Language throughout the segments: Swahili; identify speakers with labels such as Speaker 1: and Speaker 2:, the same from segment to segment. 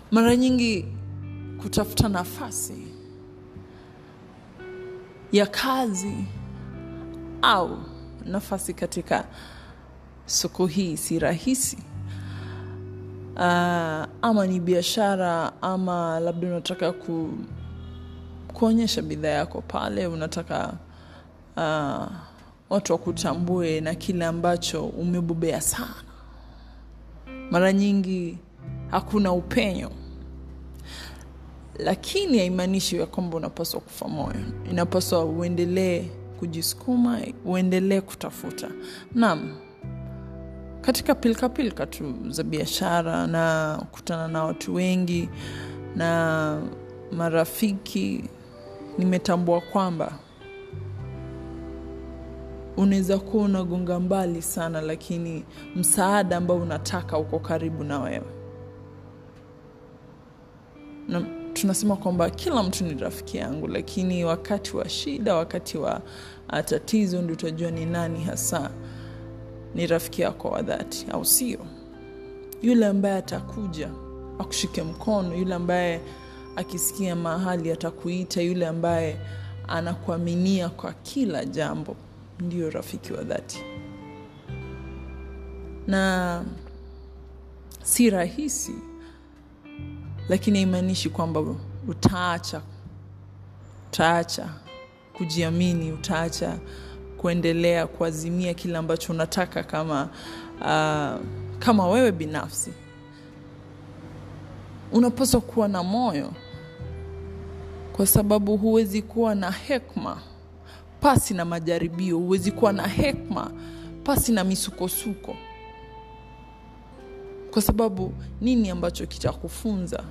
Speaker 1: mara nyingi kutafuta nafasi ya kazi au nafasi katika soko hii si rahisi. Uh, ama ni biashara ama labda unataka ku, kuonyesha bidhaa yako pale, unataka uh, watu wakutambue na kile ambacho umebobea sana. Mara nyingi hakuna upenyo, lakini haimaanishi ya kwamba unapaswa kufa moyo. Inapaswa uendelee kujisukuma, uendelee kutafuta. Naam, katika pilkapilka tu za biashara na kutana na watu wengi na marafiki, nimetambua kwamba unaweza kuwa unagonga mbali sana, lakini msaada ambao unataka uko karibu na wewe. Na tunasema kwamba kila mtu ni rafiki yangu, lakini wakati wa shida, wakati wa tatizo, ndio utajua ni nani hasa ni rafiki yako wa dhati, au sio? Yule ambaye atakuja akushike mkono, yule ambaye akisikia mahali atakuita, yule ambaye anakuaminia kwa kila jambo, ndio rafiki wa dhati. Na si rahisi, lakini haimaanishi kwamba utaacha utaacha kujiamini, utaacha kuendelea kuazimia kile ambacho unataka kama uh, kama wewe binafsi unapaswa kuwa na moyo, kwa sababu huwezi kuwa na hekma pasi na majaribio. Huwezi kuwa na hekma pasi na misukosuko, kwa sababu nini ambacho kitakufunza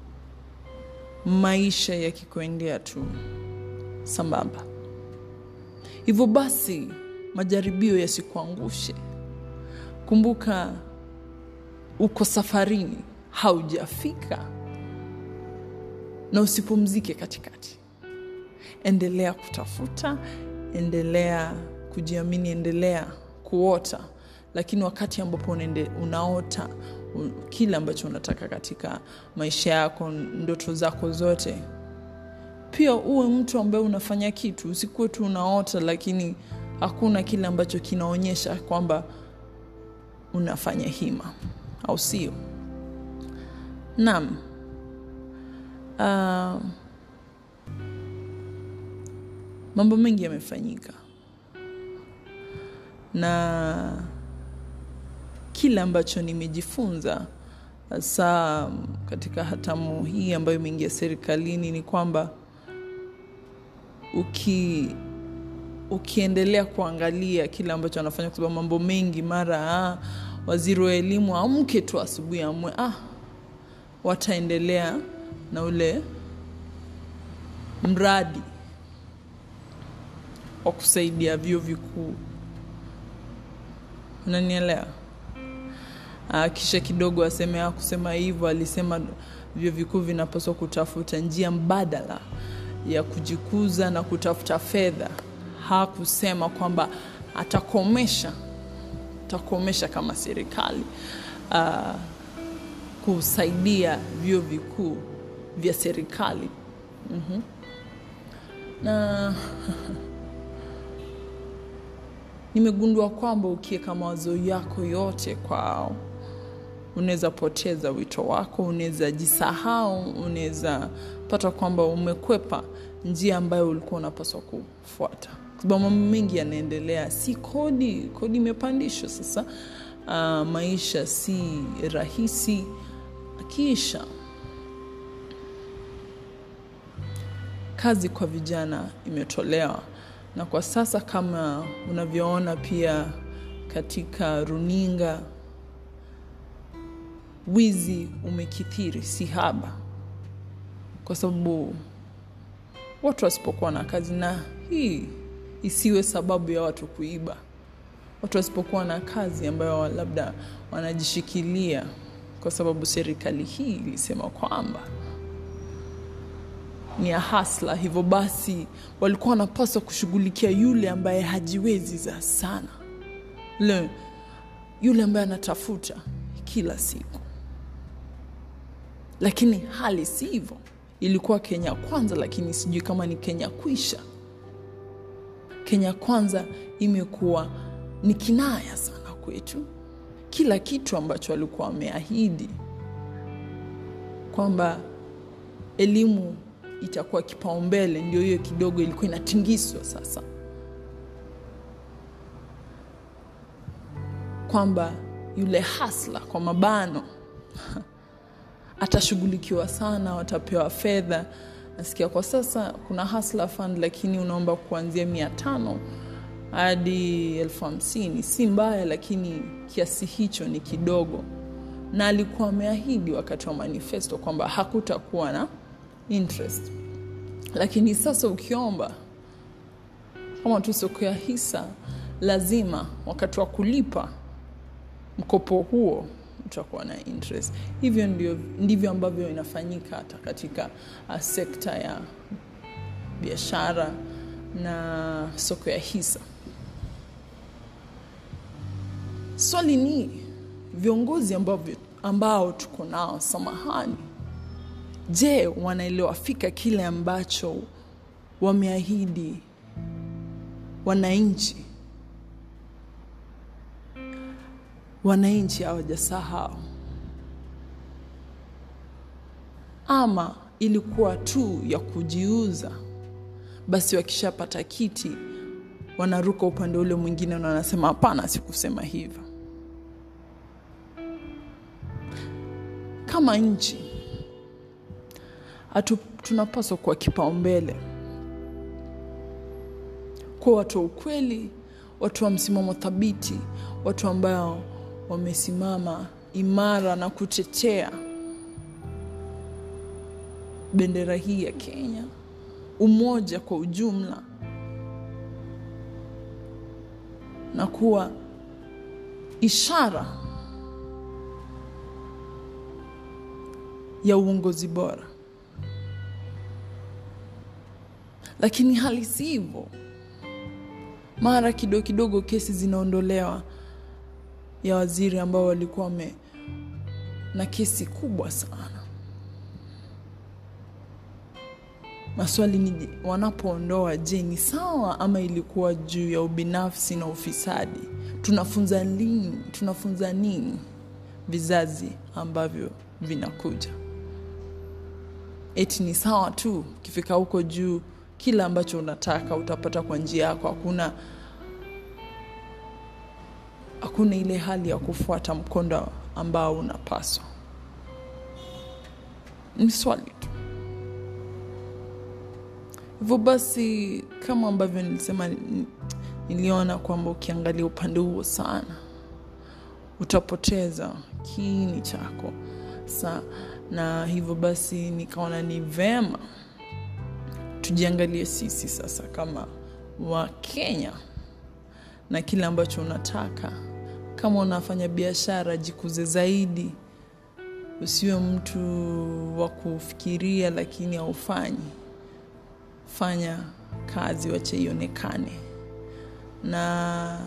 Speaker 1: maisha yakikuendea tu sambamba? Hivyo basi majaribio yasikuangushe. Kumbuka uko safarini, haujafika, na usipumzike katikati. Endelea kutafuta, endelea kujiamini, endelea kuota, lakini wakati ambapo unaota kile ambacho unataka katika maisha yako, ndoto zako zote pia uwe mtu ambaye unafanya kitu, usikuwe tu unaota lakini hakuna kile ambacho kinaonyesha kwamba unafanya hima, au sio? Naam. Uh, mambo mengi yamefanyika na kile ambacho nimejifunza hasa katika hatamu hii ambayo imeingia serikalini ni kwamba uki ukiendelea kuangalia kile ambacho anafanya, kwa sababu mambo mengi mara ah, waziri wa elimu amke tu asubuhi amwe ah, wataendelea na ule mradi wa kusaidia vyuo vikuu, unanielewa? Ah, kisha kidogo aseme ah, kusema hivyo, alisema vyuo vikuu vinapaswa kutafuta njia mbadala ya kujikuza na kutafuta fedha. Hakusema kwamba atakomesha atakomesha kama serikali uh, kusaidia vyuo vikuu vya serikali mm-hmm. na nimegundua kwamba ukiweka mawazo yako yote kwao unaweza poteza wito wako, unaweza jisahau, unaweza pata kwamba umekwepa njia ambayo ulikuwa unapaswa kufuata, kwa sababu mambo mengi yanaendelea. Si kodi, kodi imepandishwa sasa. Uh, maisha si rahisi. Kisha kazi kwa vijana imetolewa, na kwa sasa kama unavyoona pia katika runinga wizi umekithiri si haba, kwa sababu watu wasipokuwa na kazi, na hii isiwe sababu ya watu kuiba. Watu wasipokuwa na kazi ambayo labda wanajishikilia, kwa sababu serikali hii ilisema kwamba ni ya hasla, hivyo basi walikuwa wanapaswa kushughulikia yule ambaye hajiwezi za sana, le yule ambaye anatafuta kila siku lakini hali si hivyo ilikuwa kenya kwanza lakini sijui kama ni kenya kwisha kenya kwanza imekuwa ni kinaya sana kwetu kila kitu ambacho walikuwa wameahidi kwamba elimu itakuwa kipaumbele ndio hiyo kidogo ilikuwa inatingiswa sasa kwamba yule hasla kwa mabano atashughulikiwa sana watapewa fedha nasikia kwa sasa kuna hasla fund lakini unaomba kuanzia mia tano hadi elfu hamsini si mbaya lakini kiasi hicho ni kidogo na alikuwa ameahidi wakati wa manifesto kwamba hakutakuwa na interest lakini sasa ukiomba kama tu soko ya hisa lazima wakati wa kulipa mkopo huo utakuwa na interest hivyo ndio, ndivyo ambavyo inafanyika hata katika uh, sekta ya biashara na soko ya hisa swali ni viongozi ambavyo, ambao tuko nao samahani je wanaelewa fika kile ambacho wameahidi wananchi wananchi hawajasahau ama ilikuwa tu ya kujiuza basi wakishapata kiti wanaruka upande ule mwingine na wanasema hapana sikusema hivyo kama nchi hatu, tunapaswa kuwa kipaumbele kuwa watu wa ukweli watu wa msimamo thabiti watu ambao wamesimama imara na kutetea bendera hii ya kenya umoja kwa ujumla na kuwa ishara ya uongozi bora lakini hali si hivyo mara kidogo kidogo kesi zinaondolewa ya waziri ambao walikuwa wame na kesi kubwa sana maswali ni wanapoondoa je ni sawa ama ilikuwa juu ya ubinafsi na ufisadi tunafunza nini tunafunza nini vizazi ambavyo vinakuja eti ni sawa tu ukifika huko juu kila ambacho unataka utapata kwa njia yako hakuna hakuna ile hali ya kufuata mkondo ambao unapaswa ni swali tu hivyo basi kama ambavyo nilisema niliona kwamba ukiangalia upande huo sana utapoteza kiini chako sa na hivyo basi nikaona ni vema tujiangalie sisi sasa kama wakenya na kile ambacho unataka kama unafanya biashara jikuze zaidi usiwe mtu wa kufikiria lakini haufanyi fanya kazi wache ionekane na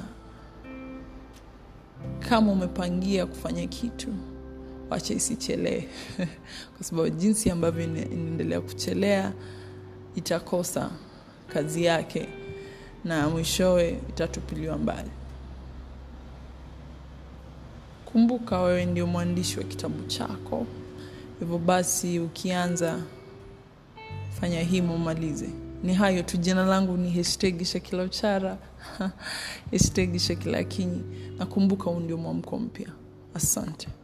Speaker 1: kama umepangia kufanya kitu wacha isichelee kwa sababu jinsi ambavyo inaendelea kuchelea itakosa kazi yake na mwishowe itatupiliwa mbali kumbuka wewe ndio mwandishi wa kitabu chako hivyo basi ukianza fanya himo umalize ni hayo tu jina langu ni hashtag shakila uchara hashtag shakila kinyi nakumbuka huu ndio mwamko mpya asante